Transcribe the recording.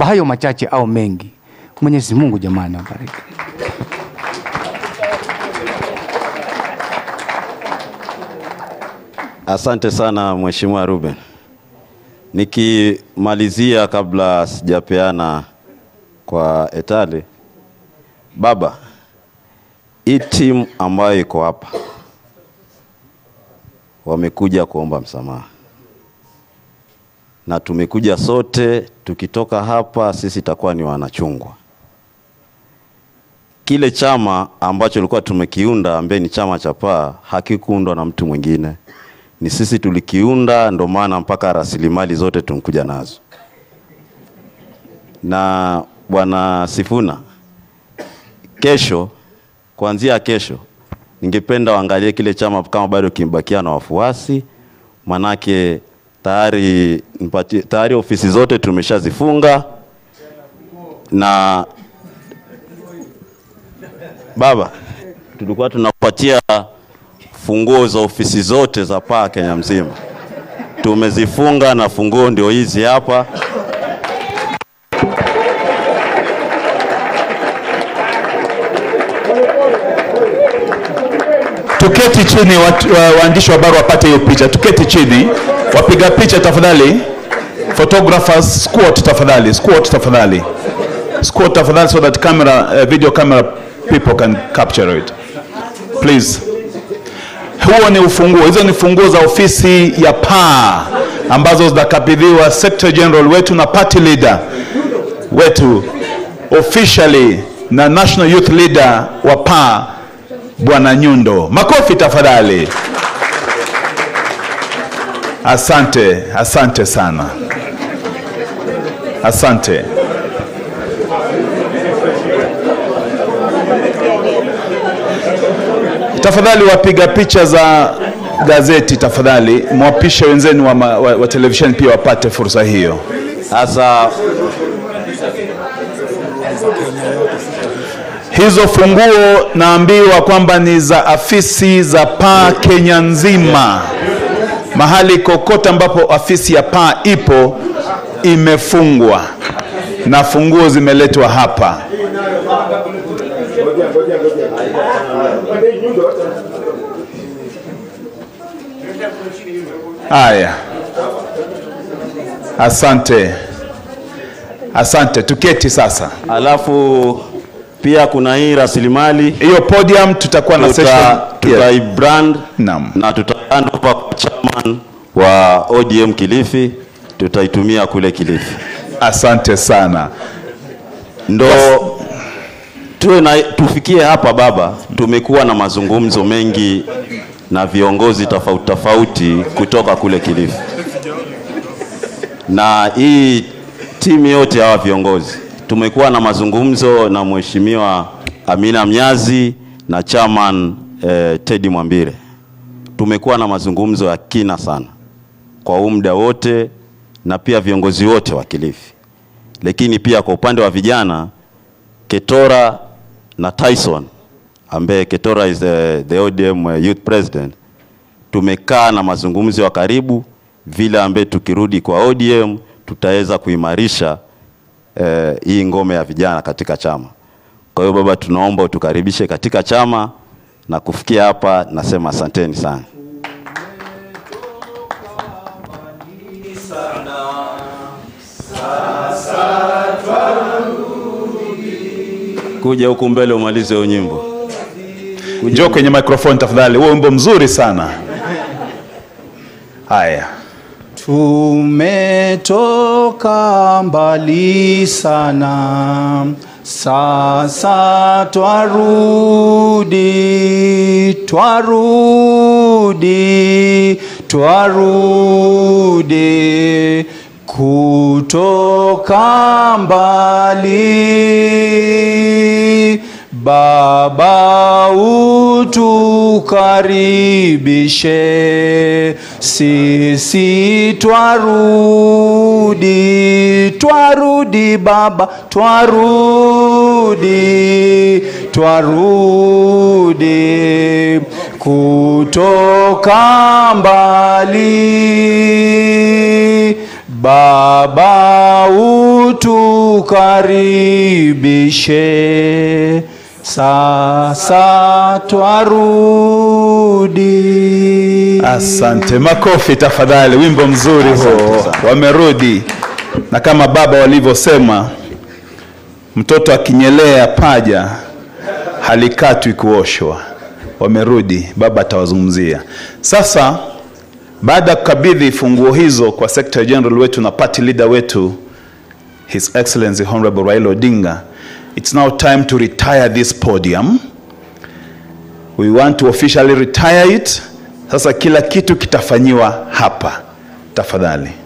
Kwa hayo machache au mengi, Mwenyezi Mungu jamani awabariki. Asante sana Mheshimiwa Ruben. Nikimalizia kabla sijapeana kwa Etale, baba, hii timu ambayo iko hapa wamekuja kuomba msamaha, na tumekuja sote. Tukitoka hapa sisi itakuwa ni wanachungwa. Kile chama ambacho tulikuwa tumekiunda ambaye ni chama cha PAA hakikuundwa na mtu mwingine, ni sisi tulikiunda, ndo maana mpaka rasilimali zote tumekuja nazo. Na bwana Sifuna, kesho, kuanzia kesho, ningependa waangalie kile chama kama bado kimebakia na wafuasi, manake tayari nipatie- tayari ofisi zote tumeshazifunga na baba, tulikuwa tunapatia funguo za ofisi zote za PAA Kenya mzima, tumezifunga na funguo ndio hizi hapa. Tuketi chini watu- wa- waandishi wa habari wapate hiyo picha. Tuketi chini, wapiga picha tafadhali, photographers squat tafadhali, squat tafadhali, squat tafadhali, so that camera, uh, video camera people can capture it please. Huo ni ufunguo, hizo ni funguo za ofisi ya PAA ambazo zinakabidhiwa Secretary General wetu na party leader wetu officially na National Youth Leader wa PAA Bwana Nyundo. Makofi tafadhali. Asante, asante sana, asante. Tafadhali wapiga picha za gazeti, tafadhali mwapishe wenzenu wa, ma- wa, wa televisheni pia wapate fursa hiyo. Sasa Hizo funguo naambiwa kwamba ni za afisi za PAA Kenya nzima. Mahali kokote ambapo afisi ya PAA ipo imefungwa na funguo zimeletwa hapa. Haya, asante, asante. Tuketi sasa. alafu pia kuna hii rasilimali Hiyo podium tutakuwa na session. tuta, tuta Yeah. brand Naam. na tutaanda hapa kwa chairman wa ODM Kilifi, tutaitumia kule Kilifi. Asante sana. ndo tuwe na tufikie hapa baba. Tumekuwa na mazungumzo mengi na viongozi tofauti tofauti kutoka kule Kilifi, na hii timu yote ya hawa viongozi tumekuwa na mazungumzo na mheshimiwa Amina Mnyazi na chairman eh, Teddy Mwambire. Tumekuwa na mazungumzo ya kina sana kwa huu muda wote na pia viongozi wote wa Kilifi lakini pia kwa upande wa vijana Ketora na Tyson ambaye Ketora is the, the ODM youth president, tumekaa na mazungumzo ya karibu vile ambaye tukirudi kwa ODM tutaweza kuimarisha eh, hii ngome ya vijana katika chama. Kwa hiyo baba, tunaomba utukaribishe katika chama na kufikia hapa, nasema asanteni sana. Kuja huku mbele umalize hiyo nyimbo. Njoo kwenye microphone tafadhali. Huo wimbo mzuri sana. Haya. Tumetoka mbali sana, sasa twarudi, twarudi, twarudi kutoka mbali. Baba utukaribishe, sisi twarudi, twarudi Baba, twarudi, twarudi kutoka mbali. Baba utukaribishe sasa twarudi Asante, makofi tafadhali. Wimbo mzuri huo, sana. wamerudi. Na kama baba walivyosema, mtoto akinyelea paja halikatwi kuoshwa. Wamerudi, baba atawazungumzia sasa. Baada ya kukabidhi funguo hizo kwa Secretary General wetu na party leader wetu His Excellency Honorable Raila Odinga, it's now time to retire this podium. We want to officially retire it. Sasa kila kitu kitafanyiwa hapa. Tafadhali.